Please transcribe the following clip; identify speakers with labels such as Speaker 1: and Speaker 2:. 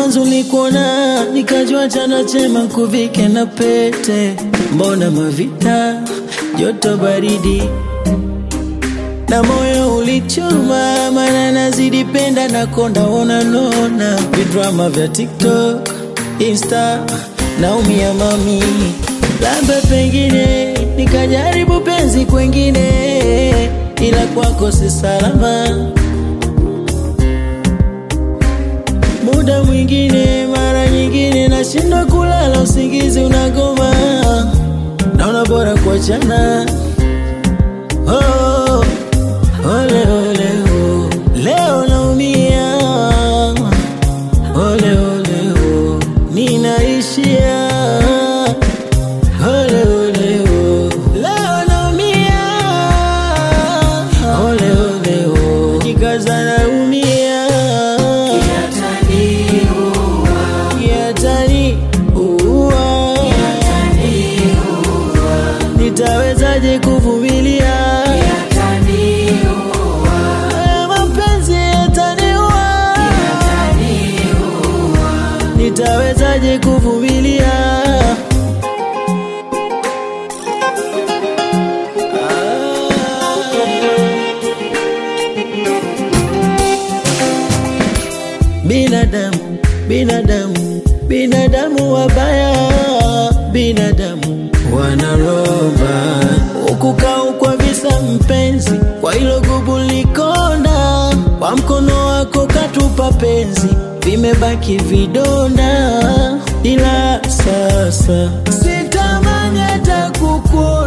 Speaker 1: mwanzo nikuona nikajua chana chema kuvike na pete, mbona mavita joto baridi na moyo ulichoma, mana nazidi penda na konda ona nona vidrama vya TikTok, Insta naumia mami, labda pengine nikajaribu penzi kwengine, ila kwako si salama. Muda mwingine, mara nyingine nashindwa kulala, usingizi unagoma, naona bora kuachana. Oh, ole ole oh. Leo naumia ole ole oh. Ninaishia ole ole oh. Leo naumia ole ole oh. Jikaza naumia Yatani uwa Nitawezaje kuvumilia Haya mapenzi yataniua Nitawezaje kuvumilia Binadamu, binadamu, binadamu wabaya, binadamu wanaroba ukukau kwa visa mpenzi, kwa hilo gubu likonda, kwa mkono wako katupa penzi, vimebaki vidonda, ila sasa sitamani hata kukuona